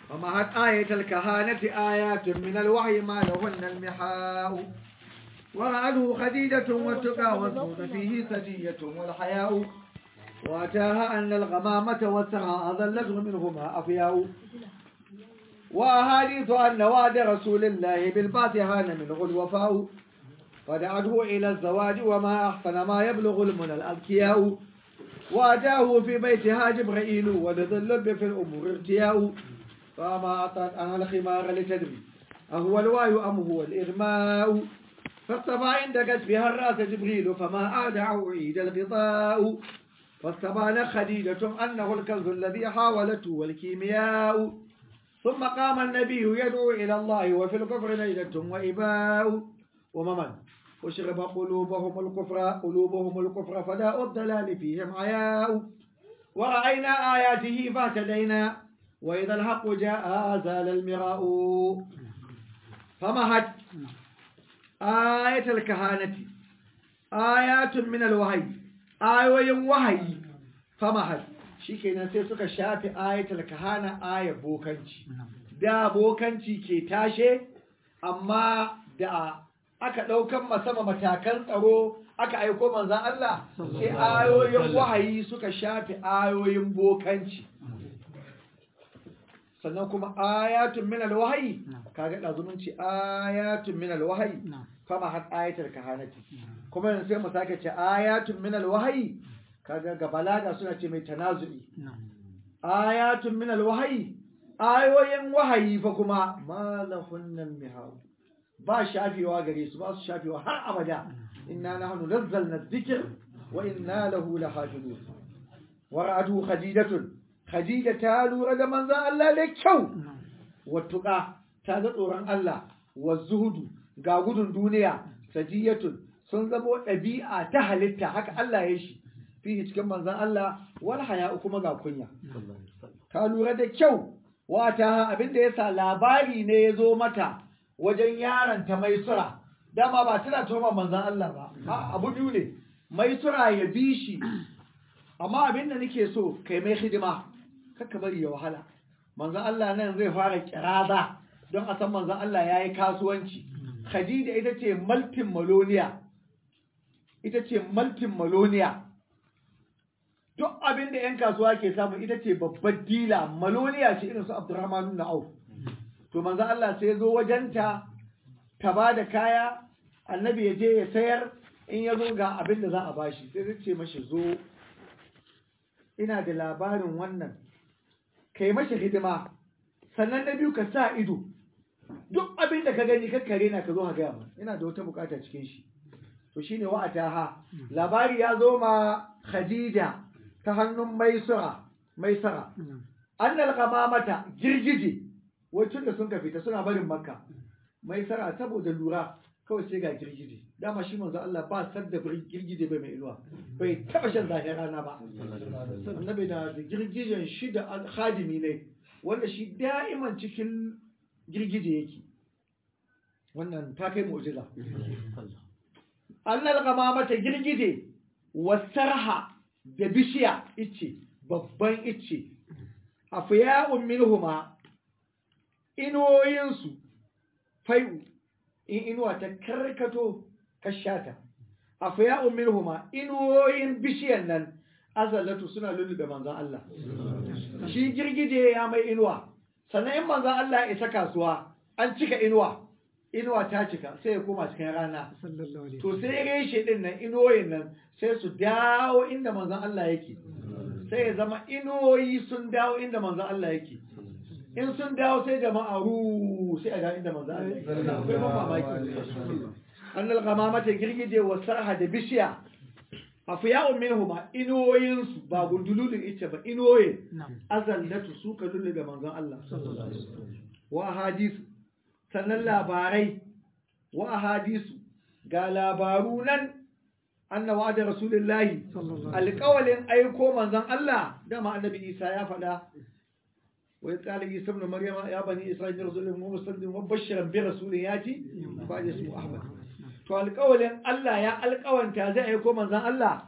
ومعت آية الكهانة آيات من الوحي ما لهن المحاء ورأته خديجة والتقى والزهد فيه سجية والحياء وأتاها أن الغمامة والسرى أظلته منهما أفياء وأحاديث أن وعد رسول الله بالبعث هان منه الوفاء فدعته إلى الزواج وما أحسن ما يبلغ المنى الأذكياء وأتاه في بيتها جبرائيل ولذي اللب في الأمور ارتياء فما أطلت أنا الخمار لتدري أهو الواي أم هو الإغماء فاصطفى عند كتفها الرأس جبريل فما أعدع عيد الغطاء فاستبان خديجة أنه الكنز الذي حاولته والكيمياء ثم قام النبي يدعو إلى الله وفي الكفر ليلة وإباء وممن وشرب قلوبهم الكفر قلوبهم الكفر فداء الضلال فيهم عياء ورأينا آياته فاهتدينا وإذا الحق جاء زال المراء فمهد آية الكهانة آيات من الوحي آيوين وحي فمهد shikenan sai suka shafi ayatul kahana aya bokanci da bokanci ke tashe amma da aka ɗaukan masama matakan tsaro aka aiko manzan Allah sai ayoyin wahayi suka shafi ayoyin bokanci sannan kuma ayatun min alwahyi kaga da zumunci ayatun min alwahyi kama har ayatul kahanati kuma yanzu sai mu sake ce ayatun min alwahyi kaga ga balaga suna ce mai tanazu'i ayatun min alwahyi ayoyin wahayi fa kuma malahunnal mihaw ba shafewa gare su ba su shafewa har abada inna nahnu nazzalna dhikr wa inna lahu lahafizun wara'atu khadidatun khadija ta lura da manzon Allah da kyau wattuqa ta ga tsoron Allah wa zuhudu ga gudun duniya sajiyatun sun zamo ɗabi'a ta halitta haka Allah ya shi fihi cikin manzon Allah wal haya'u kuma ga kunya ta lura da kyau wata abinda yasa labari ne ya zo mata wajen yaron ta maisura dama ba tana toma manzan Allah ba a abu biyu ne maisura ya bi shi amma abin da nake so kai mai hidima kakka bari ya wahala manzan Allah nan zai fara kiraza don a san manzan Allah ya yi kasuwanci Khadija ita ce maltin maloniya ita ce maltin maloniya duk abin da 'yan kasuwa ke samu ita ce babbar dila maloniya ce irin su Abdurrahman na Auf to manzo Allah sai ya zo wajenta ta ba da kaya annabi ya je ya sayar in ya zo ga abin da za a bashi sai zai ce mashi zo ina da labarin wannan kai mashi hidima sannan na biyu ka sa ido duk abin da ka gani kakkare na ka zo ka gaya mu ina da wata bukata cikin shi to shine wa'ataha labari ya zo ma Khadija ta hannun Maisura Maisara annal qamamata girgije wai tun da sun ka fita suna barin makka mai sara saboda lura kawai sai ga girgije dama shi manzo Allah ba sar da girgije bai mai inuwa bai taba shan zahir rana ba annabi da girgijen shi da khadimi ne wanda shi da'iman cikin girgije yake wannan ta kai mu'jiza annal qamamata girgije wasarha da bishiya ice babban ice afiya'un minhuma inuwoyinsu fai'u in inuwa ta karkato kashata a faya'un minhuma inuwoyin bishiyan nan azallatu suna lullube manzan Allah shi girgije ya mai inuwa sannan in manzan Allah ya isa kasuwa an cika inuwa inuwa ta cika sai ya koma cikin rana to sai reshe din nan inuwoyin nan sai su dawo inda manzan Allah yake sai ya zama inuwoyi sun dawo inda manzan Allah yake in sun dawo sai jama'a ru sai a ga inda manzo Allah akwai ban mamaki annal ghamamata girgije wa sarha da bishiya afiya'un minhuma inuwoyin su ba gundululun ita ba inuwoyin azallatu su ka lullube manzon Allah wa hadisu sannan labarai wa hadisu ga labaru nan anna wa'ada rasulullahi alƙawalin aiko manzon Allah dama annabi Isa ya faɗa وإذ قال عيسى ابن مريم يا بني إسرائيل رسول ومسلم وبشرا برسول ياتي بعد اسمه أحمد to alƙawalin Allah ya alƙawanta zai aiko manzon Allah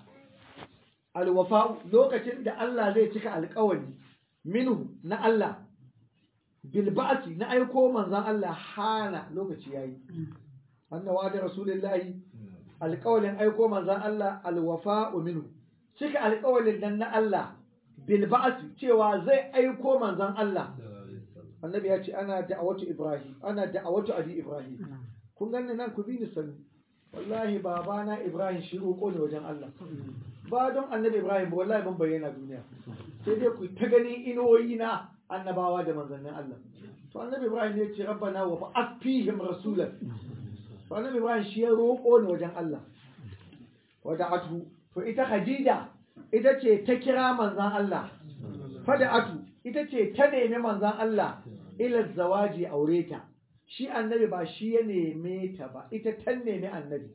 alwafa lokacin da Allah zai cika alƙawari minhu na Allah bil ba'si na aiko manzon Allah hana lokaci yayi anna wa'ada rasulullahi alƙawalin aiko manzon Allah alwafa'u minhu cika alƙawalin nan na Allah bil ba'si cewa zai aiko manzon Allah annabi ya ce ana da'awatu ibrahim ana da'awatu abi ibrahim kun ganni nan ku bi ni sani wallahi babana ibrahim shi roƙo ne wajen Allah ba don annabi ibrahim ba wallahi ban bayyana duniya sai dai ku ta gani inuwoyi na annabawa da manzannin Allah to annabi ibrahim ya ce rabbana wa ba'ath fihim rasulan to annabi ibrahim shi ya roƙo ne wajen Allah wada'atu to ita khadija ita ce ta kira manzan Allah fada'atu ita ce ta nemi manzan Allah ila zawaji aure ta shi annabi ba shi ya neme ta ba ita ta nemi annabi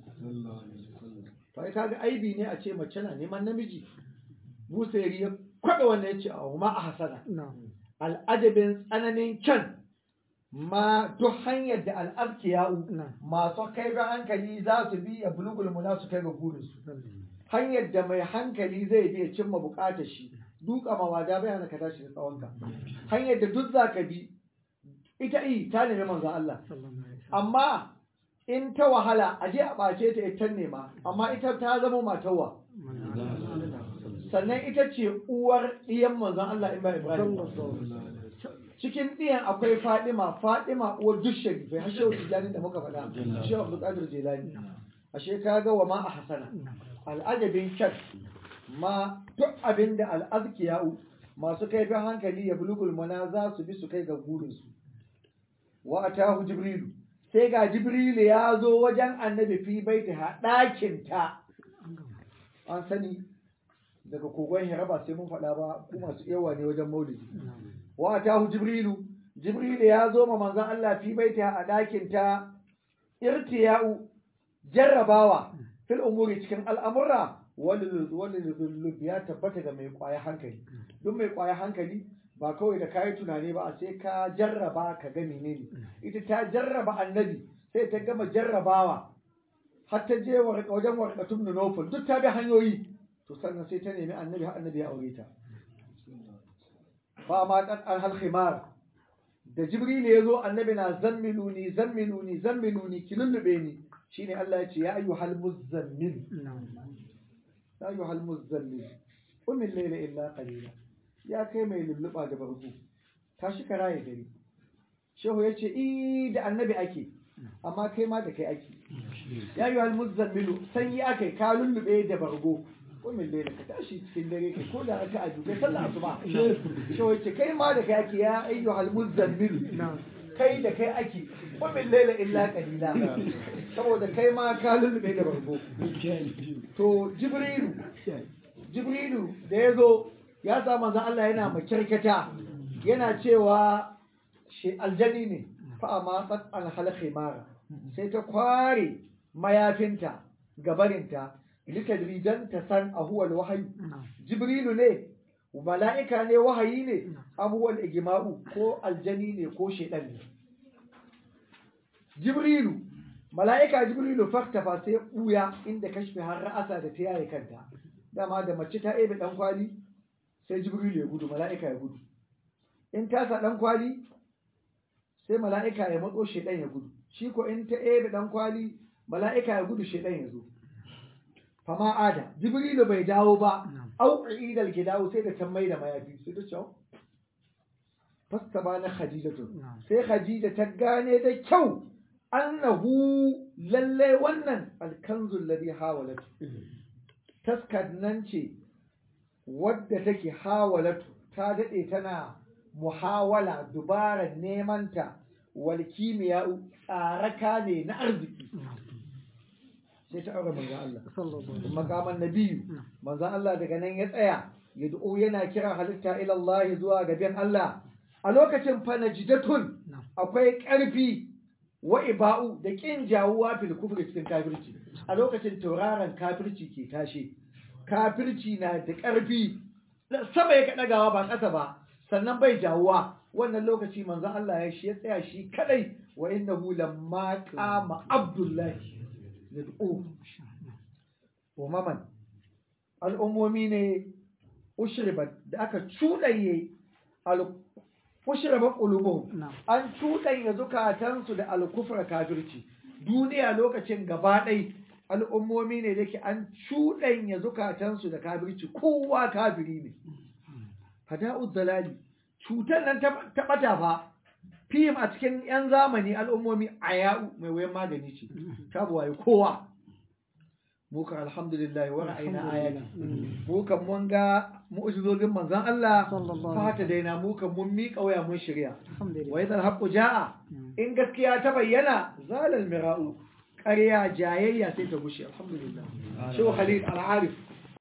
to ai kaga aibi ne a ce mace na neman namiji busairi ya kwada wannan ya ce a ma a hasana al'adabin tsananin kyan ma duk hanyar da al'abkiya'u masu kai ga hankali za su bi ya bulugul muna su kai ga burinsu hanyar da mai hankali zai bi ya cimma bukatar shi duka mawada bai hana ka tashi da tsawonka hanyar da duk za ka bi ita yi ta nemi manzo Allah amma in ta wahala a je a ɓace ta ita nema amma ita ta zama matawa sannan ita ce uwar ɗiyan manzon Allah in ba Ibrahim cikin ɗiyan akwai Fadima Fadima uwar duk sharifai har shehu Tijjani da muka faɗa shehu Abdul Qadir Jilani ashe kaga wa ma a hasana al'ajabin kyan ma duk abin da al'azkiya'u masu kaifin hankali ya bulugul mana za su bi su kai ga burinsu wa atahu jibrilu sai ga jibrilu ya zo wajen annabi fi baita ha ɗakin ta an sani daga kogon hira ba sai mun faɗa ba ku masu yawa ne wajen maulidi wa atahu jibrilu jibrilu ya zo ma manzon Allah fi baita a ɗakin ta irtiya'u jarrabawa fil umuri cikin al'amurra wani lulub ya tabbata ga mai kwaya hankali duk mai kwaya hankali ba kawai da kayi tunani ba sai ka jarraba ka ga menene ita ta jarraba annabi sai ta gama jarrabawa har ta je wajen warkatun nufin duk ta bi hanyoyi to sannan sai ta nemi annabi har annabi ya aure ta ba ma kan an halkhimar da jibril ya zo annabi na zammiluni zammiluni zammiluni ki lullube ni shine Allah ya ce ya ayyuhal muzammil ya ayyuhal muzammil qum al-layla illa qalila ya kai mai lulluba da barko tashi ka raye gari shehu yace i da annabi ake amma kai ma da kai ake ya ayyuhal muzammil sanyi akai ka lullube da bargo qum al-layla ka tashi cikin dare kai ko da aka aju kai sallah asuba shehu yace kai ma da kai ake ya ayyuhal muzammil kai da kai ake kumin laila illa kalila saboda kai ma ka lullube da barko to jibrilu jibrilu da ya zo ya sa manzon Allah yana makirkata yana cewa shi aljani ne fa amma qad al halkhimara sai ta kware mayafinta gabarinta litadri dan ta san ahuwal wahayi jibrilu ne mala'ika ne wahayi ne abuwal igma'u ko aljani ne ko shedan ne jibrilu mala'ika jibrilu faktafa sai buya inda kashfi har ra'asa da ta yaye kanta dama da mace ta ebe dan kwali sai jibrilu ya gudu mala'ika ya gudu in ta sa dan kwali sai mala'ika ya matso shedan ya gudu shi ko in ta ebe dan kwali mala'ika ya gudu shedan ya zo fama ada jibrilu bai dawo ba au idal gidawo sai da tammai da mayafi sai ta ce fasta ba na khadijatu sai khadija ta gane da kyau annahu lalle wannan alkanzul ladhi hawalat taskar nan ce wadda take hawalatu ta dade tana muhawala dubarar nemanta wal kimiyya tsaraka ne na arziki sai ta aure manzon Allah makaman nabiyu manzon Allah daga nan ya tsaya ya du'o yana kira halitta ila Allah zuwa gaban Allah a lokacin fa najidatun akwai ƙarfi wa iba'u da kin jawuwa fil kufri cikin kafirci a lokacin tauraron kafirci ke tashi kafirci na da ƙarfi sama ya kaɗagawa ba ƙasa ba sannan bai jawuwa wannan lokaci manzon Allah ya shi ya tsaya shi kadai wa innahu lamma qama abdullahi yad'u umaman al'ummomi ne ushribat da aka cuɗaye mushraba qulubuhum na'am an cuɗanya zukatansu da alkufra kafirci duniya lokacin gaba ɗai al'ummomi ne da ke an cuɗanya zukatansu da kafirci kowa kafiri ne fada'ud dalali cutar nan ta ta ɓata fa fim a cikin 'yan zamani al'ummomi a ya'u mai wayan magani ce ta buwaye kowa muka alhamdulillah wa ra'ayna ayati muka mun ga mu'jizozin manzon Allah sallallahu fa ta daina muka mun miƙa waya mun shirya alhamdulillah wa idhal haqqu jaa in gaskiya ta bayyana zalal mira'u ƙarya jayayya sai ta gushe alhamdulillah shi khalil al-arif